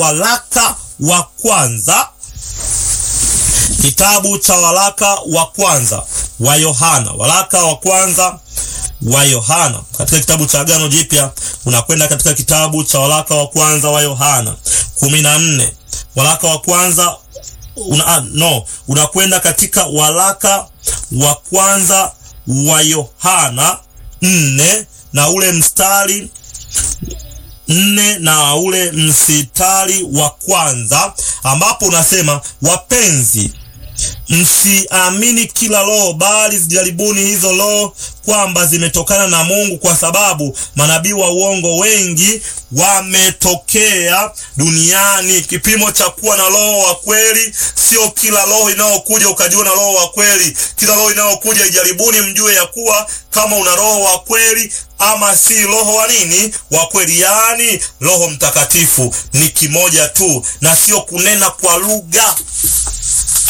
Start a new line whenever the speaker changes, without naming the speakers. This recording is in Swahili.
waraka wa kwanza, kitabu cha waraka wa kwanza wa Yohana, waraka wa kwanza wa Yohana katika kitabu cha Agano Jipya, unakwenda katika kitabu cha waraka wa kwanza wa Yohana kumi na nne waraka wa kwanza una, no unakwenda katika waraka wa kwanza wa Yohana nne na ule mstari nne na ule mstari wa kwanza ambapo unasema wapenzi, msiamini kila roho, bali zijaribuni hizo roho kwamba zimetokana na Mungu, kwa sababu manabii wa uongo wengi wametokea duniani. Kipimo cha kuwa na roho wa kweli sio kila roho inayokuja ukajiona roho wa kweli. Kila roho inayokuja ijaribuni, mjue ya kuwa kama una roho wa kweli ama si roho wa nini wa kweli. Yaani Roho Mtakatifu ni kimoja tu, na sio kunena kwa lugha.